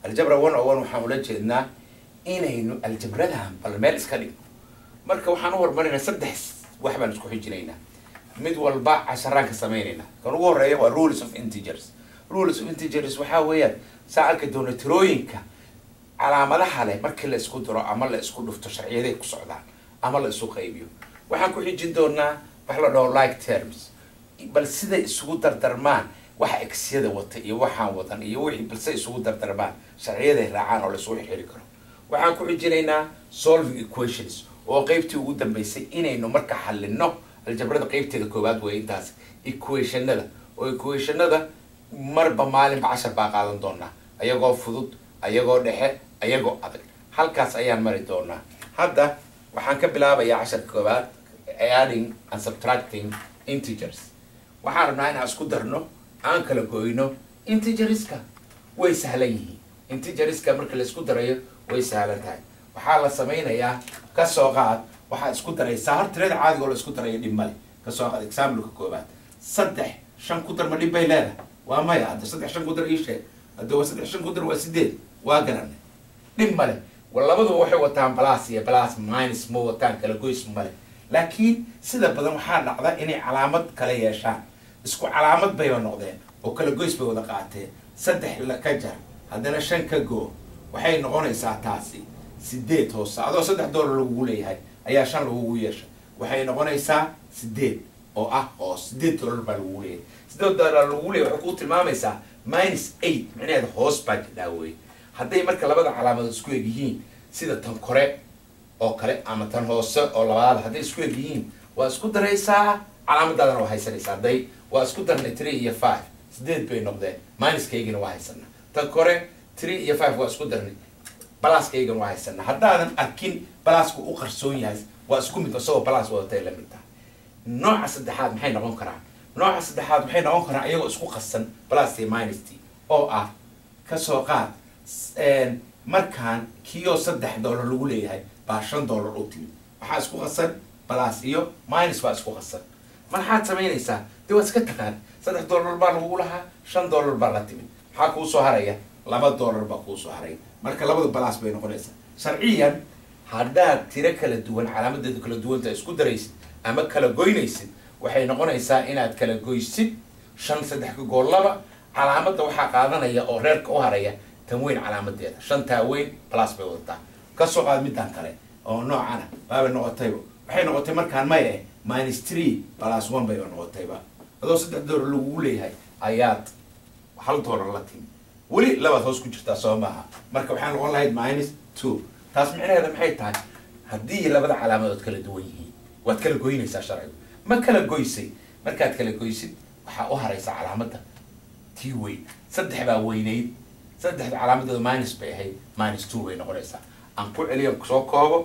aljabra one o one waxaan ula jeednaa inaynu aljabradan bal meel iska dhigno marka waxaan u horumarinaa saddex wax baan isku xijinaynaa mid walba casharaan ka samaynaynaa kan ugu horeeya waa rules of integers rules of integers waxaa weeyaan saa arki doona tirooyinka calaamadaha leh markii la isku diro ama la isku dhufto sharciyaday ku socdaan ama la isu qaybiyo waxaan ku xijin doonaa wax la dhaho like terms bal siday isugu dardarmaan waxa exyada wata iyo waxaan wadan iyo wixii balse isugu dardarmaan sharciyaday raacaan oo la isugu xiri karo waxaan ku xijinaynaa solving equations oo qeybtii ugu dambeysay inaynu marka xalino aljabrada qeybteeda koowaad weeye intaas equationada oo equationada marba maalinba cashar baa qaadan doonaa ayagoo fudud ayagoo dhexe ayagoo adag halkaas ayaan mari doonaa hadda waxaan ka bilaabayaa casharka koowaad adding and subtracting integers waxaan rabnaa inaan isku darno aan kala goyno integerska way sahlan yihiin integerska marka la isku darayo way sahlan tahay waxaa la samaynayaa kasoo qaad waxaad isku daraysaa hor tirada caadiga oo la isku darayo dhib male kasoo qaad exampleka koobaad saddex shan ku dar ma dhib bay leedahay waa maya hadda saddex shan ku dar ii sheeg hadda waa saddex shan ku dar waa sideed waa garanay dhib male labaduba waxay wataan balas iyo balas minus ma wataan kala goys male laakiin sida badan waxaa dhacda inay calaamad kala yeeshaan isku calaamad bayba noqdeen oo kala goys bay wada qaateen saddex ka jar haddana shan ka goo waxay noqonaysaa taasi sideed hoose adoo saddex doolar lagugu leeyahay ayaa shan lagugu yeeshay waxay noqonaysaa sideed oo ah oo sideed doolar baa lagugu leeyahay sideed doolar lagugu leeyahay waxay kuu tilmaamaysaa minus eight micnaheeda hoos baa jidhaa wey hadday marka labada calaamadood isku eg yihiin sida tan kore oo kale ama tan hoose oo labaad hadday isku eg yihiin waa isku daraysaa calaamadaadana waa haysanaysaa hadday waa isku darnay three iyo five sideed bay noqdeen minuskaygana waa haysanaa tan kore three iyo five waa isku darnay balaaskaygana waa haysanaa haddaadan arkin balaasku u qarsoon yahay waa isku mid isagoo balaas wadatay la mid tahay nooca saddexaad maxay noqon karaan nooca saddexaad maxay noqon karaan iyagoo isku qasan balas iyo minust oo ah kasoo qaad markaan kiyo saddex doolar lagu leeyahay baa shan doolar u timid waxaa isku qasan balas iyo minus baa isku qasan maxaad samaynaysaa dee waad iska taqaan saddex doolar baa lagugu lahaa shan doolar baa la timid maxaa kuu soo haraya laba doolar baa kuu soo haraya marka labada balas bay noqonaysaa sharciyan haddaad tiro kala duwan calaamadeedu kala duwanta isku daraysid ama kala goynaysid waxay noqonaysaa inaad kala goysid shan saddex ka gool laba calaamadda waxaa qaadanaya oo reerka u haraya tan weyn calaamadeeda shantaa weyn balas bay wadataa kasoo qaad midaan kale oo noocana baabay noqotayba waxay noqotay markaan maya eh minus three balas one bayba noqotayba adoo saddex doolar lagugu leeyahay ayaad hal doolar la timi weli labaad hoos ku jirtaa soo maaha marka waxaa noqon lahayd minus two taas micnaheeda maxay tahay haddii labada calaamadood kala duwan yihiin waad kala goynaysaa sharcigu ma kala goysay markaad kala goysid waxaa u haraysa calaamadda tii weyn saddex baa weynayd saddexda calaamadeedu minus bay ahayd minus two bay noqonaysaa aan ku celiyo soo koobo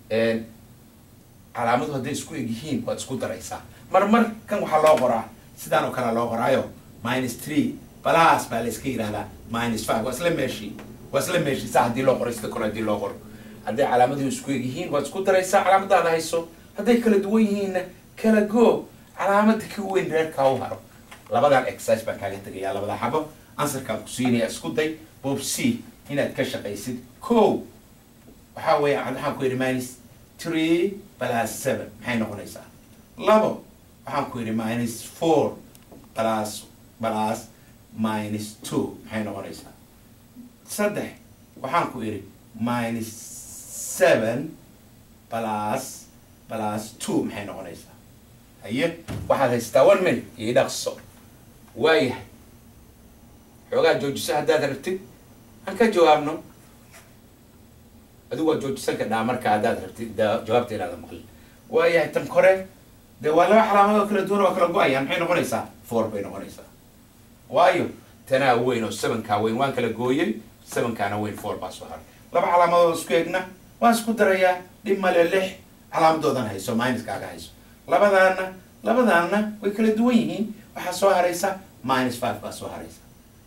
calaamadu hadday isku eg yihiin waad isku daraysaa mar mar kan waxaa loo qoraa sidaan oo kalea loo qoraayo minus three balas baa la iska yidhahdaa minus five waa isla meeshii waa isla meeshii saa haddii loo qoro sida kale haddii loo qoro hadday calaamaduhu isku eg yihiin waad isku daraysaa calaamadaada hayso hadday kala duwan yihiinna kala go calaamada ka weyn reerkaa u haro labadan exercise baan kaaga tegayaa labada xabo ansarkaan ku siinaya isku day bob c inaad ka shaqaysid ko waxaa weeye waxaan ku yidhi minus three plus seven maxay noqonaysaa labo waxaan ku yidhi minus four plus plus minus two maxay noqonaysaa saddex waxaan ku yidhi minus seven plus plus two maxay noqonaysaa haye waxaad haystaa one minute iyo dhaqso waayahay xoogaa joojiso haddaad rabtid aan ka jawaabno adigu waa joojisan kadhaa marka haddaad rabtid jawaabta inaada maqlin waayahay tan kore dee waa laba calaamadood kala duwan waa kala go-ayaan maxay noqonaysaa four bay noqonaysaa waayo tanaa weyn oo sevenkaa weyn waan kala gooyey sevenkaana weyn four baa soo haray laba calaamadood isku egna waan isku darayaa dhib male lix calaamadoodan hayso minuskaaga hayso labadaana labadaana way kala duwan yihiin waxaa soo haraysa minus five baa soo haraysa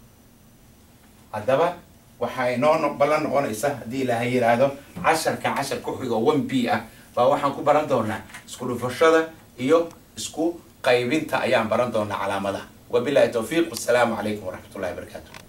haddaba waxaa inoo ballan noqonaysa haddii ilaahay yidhaahdo casharka cashar ku xigo one b ah baa waxaan ku baran doonaa isku dhufashada iyo isku qaybinta ayaan baran doonaa calaamadaha wabilahi towfiiq wasalaamu calaykum waraxmat ullahi wabarakaatu